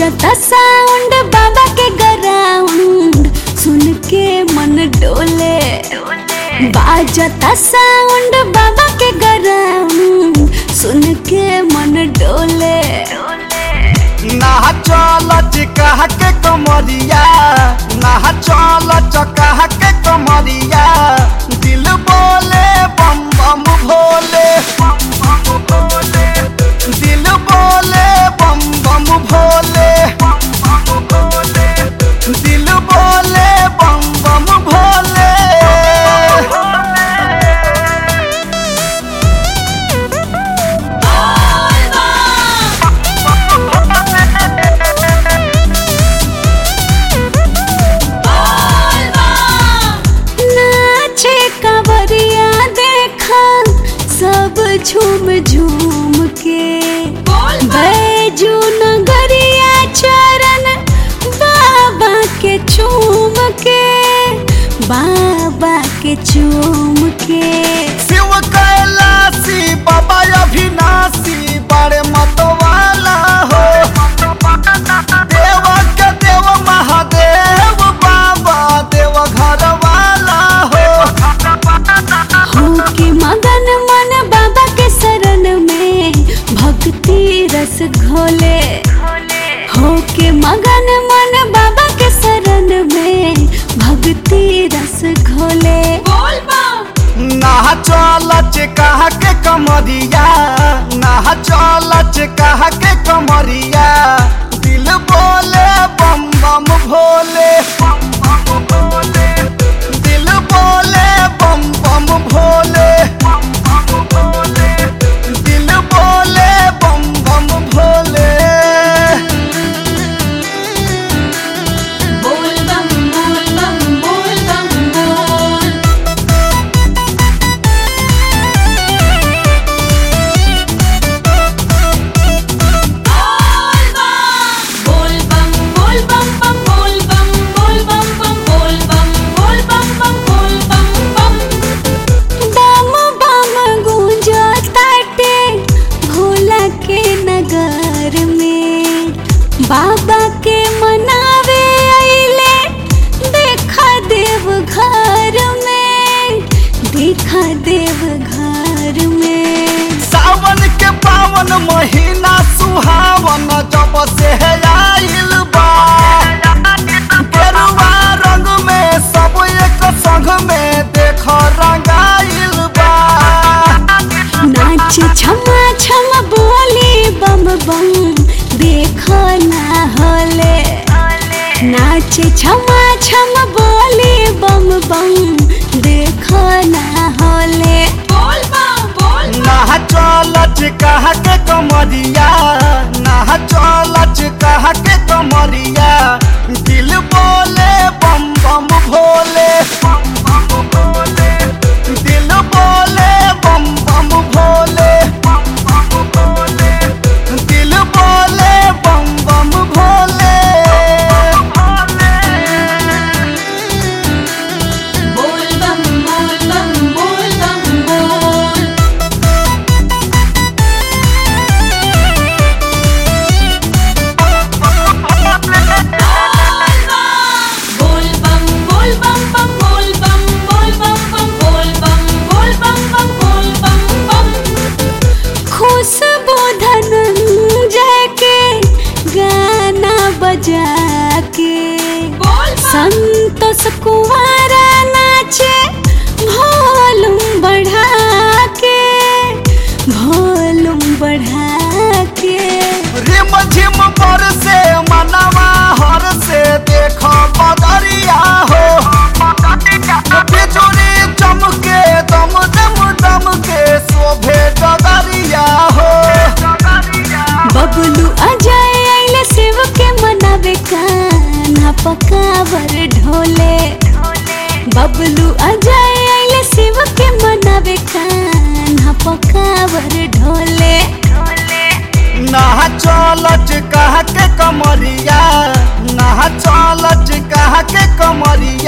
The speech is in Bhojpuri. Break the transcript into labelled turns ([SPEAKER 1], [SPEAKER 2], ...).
[SPEAKER 1] बाजता साउंड बाबा के ग्राउंड सुन के मन डोले बाजता साउंड बाबा के ग्राउंड सुन के मन डोले
[SPEAKER 2] ना चल चिकाह के कमरिया ना चल चकाह के कमरिया दिल बोले बम बम भोले दिल बोले बम बम भोले दिल बोले बम बम भोले
[SPEAKER 1] नाचे कवरिया देखा सब झूम झूम के बैजू नगरिया चरण बाबा के चूम के बाबा के चूम के
[SPEAKER 2] शिव कैलासी बाबा अभिनाशी बड़े मतवाला हो देव के देव महादेव बाबा देव घर वाला हो
[SPEAKER 1] हो के मगन मन बाबा के शरण में भक्ति रस घोले हो के मगन मन बाबा के शरण में भक्ति रस घोले
[SPEAKER 2] ना चल कह के कमरिया ना चल कह के कमरिया दिल बोले बम बम भोले दिल बोले बम बम भोले दिल बोले बम बम भोले
[SPEAKER 1] बोल बम बोल बम बोल बम बोल बोल बम बोल बम बम बोल बम बोल बम बम बोल बम बोल बम बम बोल बम बम बम बम गूंजो ताटे भोला के नगर में बाबा के मनावे अइले देखा देव घर में देखा देव घर में
[SPEAKER 2] सावन के पावन महीना सुहावन जब से आइल बा गेरुआ रंग में सब एक संग में देख रंगाइल बा
[SPEAKER 1] नाच छमा छम बोली बम बम देखो ना होले नाच छमा छम बोली बम बम देखो ना होले बोल बम बोल
[SPEAKER 2] ना चल कह के कमरिया ना चल कह के कमरिया दिल बोले बम बम भोले दिल बोले बम बम भोले दिल बोले बम बम भोले
[SPEAKER 1] बोल बम बोल बम बोल बम बोल बोल बम बोल बम बम बोल बम बोल बम बम बोल बम बोल बम बम बोल बम बम खुशबू धनंजय के गाना बजा के संतोष कुमारा नाचे भोलुम बढ़ा के भोलुम बढ़ा के
[SPEAKER 2] रिम झिम पर से मनवा हर से देख बदरिया हो बिजुली चमके दम दम दम के शोभे डगरिया हो
[SPEAKER 1] बबलू अजय आइले शिव के मनावे कान्हा पकावर ढोले बबलू अजय आइले शिव के मनावे कान्हा पकावर ढोले
[SPEAKER 2] ना चलच कह के कमरिया ना चलच कह के कमरिया